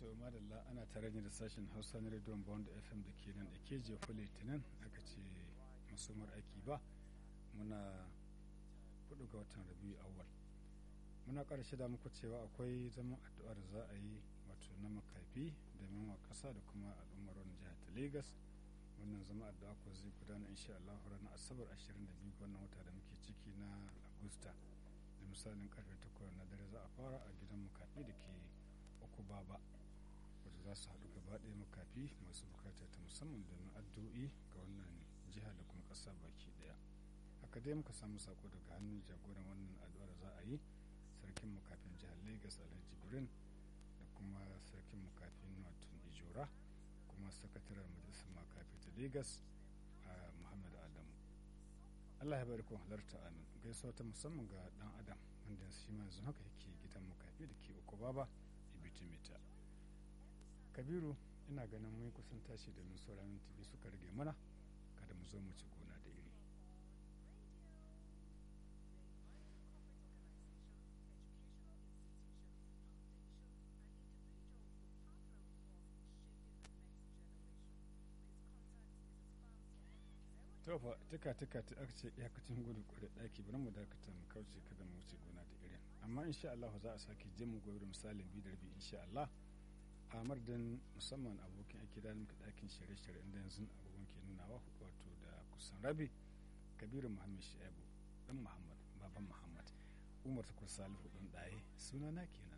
to madalla ana tare ne da sashen hausa na rediyon bond fm da ke nan da ke jefa litinin aka ce masumar aiki ba muna hudu ga watan rabiu awal muna karshe da muku cewa akwai zaman addu'a da za a yi wato na makafi domin wa kasa da kuma al'ummar wani jihar ta lagos wannan zama addu'a ko zai gudana insha Allah ranar asabar 22 wannan wata da muke ciki na agusta da misalin karfe 8 na dare za a fara a gidan makafi da ke uku baba wadda za su haɗu gaba ɗaya makafi masu bukata ta musamman domin addu'o'i ga wannan jiha da kuma ƙasa baki ɗaya haka dai muka samu sako daga hannun jagoran wannan addu'a da za a yi sarkin makafin jihar lagos alhaji birin da kuma sarkin makafin watun ijora kuma sakataren majalisar makafi ta lagos a muhammad adamu allah ya bari kun halarta amin gaisuwa ta musamman ga dan adam wanda shi ma yanzu haka yake gidan makafi da ke uku baba ibitimita kabiru ina ganin mun kusan tashi domin sauran tibi suka rage mana kada mu zo mu ci gona da iri tofa tuka tuka ta aka ce iyakacin gudu kwarai daki bari mu dakata mu kauce kada mu wuce gona da irin amma insha Allah za a sake jin mu gobe da misalin bi da rabi insha Allah a mardin musamman abokin aiki da muka dakin shirye-shirye inda yanzu abubuwan ke nunawa wato da kusan rabi kabiru muhammad shaibu dan muhammad baban muhammad umar takwar salihu dan daye sunana kenan